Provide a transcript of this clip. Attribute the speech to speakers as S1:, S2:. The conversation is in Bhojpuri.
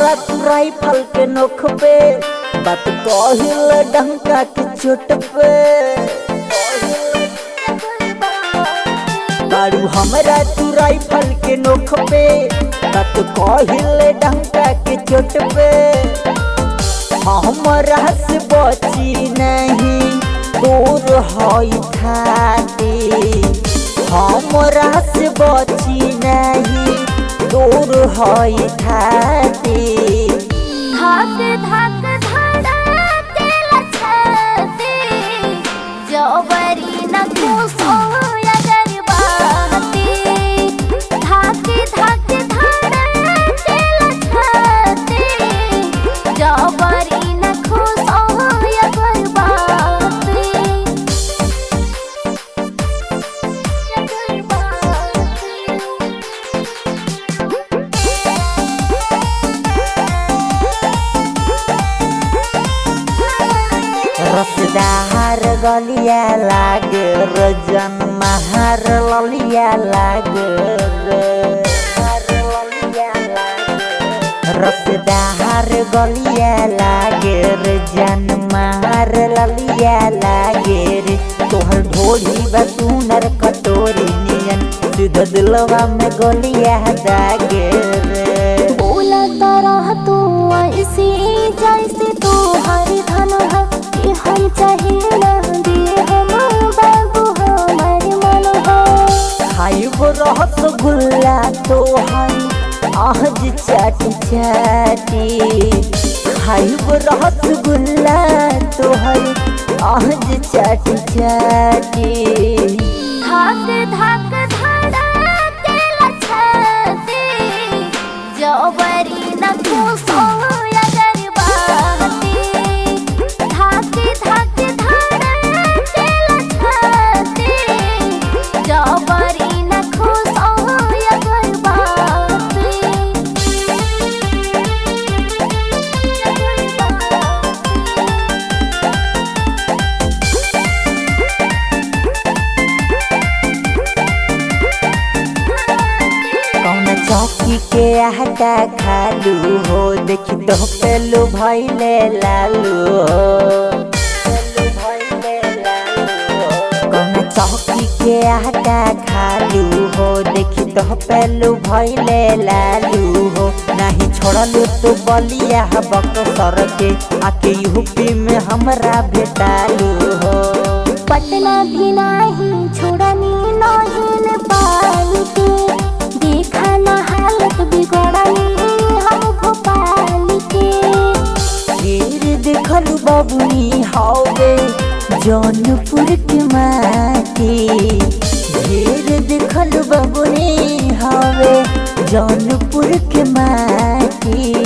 S1: हमरा तू राइफल के नोख पे बात कहिल डंका के चोट पे बारू हमरा तू राइफल के नोख पे बात कहिल डंका के चोट पे हमरा से बची नहीं दूर हई खाती हमरा से बची नहीं दूर हई खाती
S2: धाक धाक धड़केला छाती जबरी न घुसो अगर बाती धाक धाक धड़केला छाती जबरी न घुसो अगर बाती अगर बाती
S1: रसदार गलिया लागे रजन महार ललिया लागे रसदार गलिया लागे रे जन महार ललिया लागे रे तोहर ढोली बसुनर कटोरी नियन सीधा दिलवा में गलिया दागे रे
S2: बोला तरह तू ऐसे जैसे तू हर धन है कि हम चाहे ना दे हम बाबू हमार मन है
S1: खाइब रसगुल्ला तोहर आज चाटी चाटी खाइब रसगुल्ला तोहर आज चाटी चाटी
S2: धाक धाक धड़केला छाती जबरी न घुसो अगर बाती धाक धाक धड़केला छाती जबरी न घुसो अगर बाती अगर बाती
S1: कौन चौकी के आटा खालू हो देखी तो पेलू भैले लालू हो कौन चौकी के आटा खालू हो देखी तो पेलू भैले लालू हो नहीं छोड़लू तो बलिया बक सर के आके यूपी में हमरा भेटालू हो
S2: पटना भी नाही छोड़नी नहीं नेपाल के देखा ना हालत बिगड़नी हम भोपाल के
S1: ढेर देखल बबुनी हवे जौनपुर के माटी ढेर देखल बबुनी हवे जौनपुर के माटी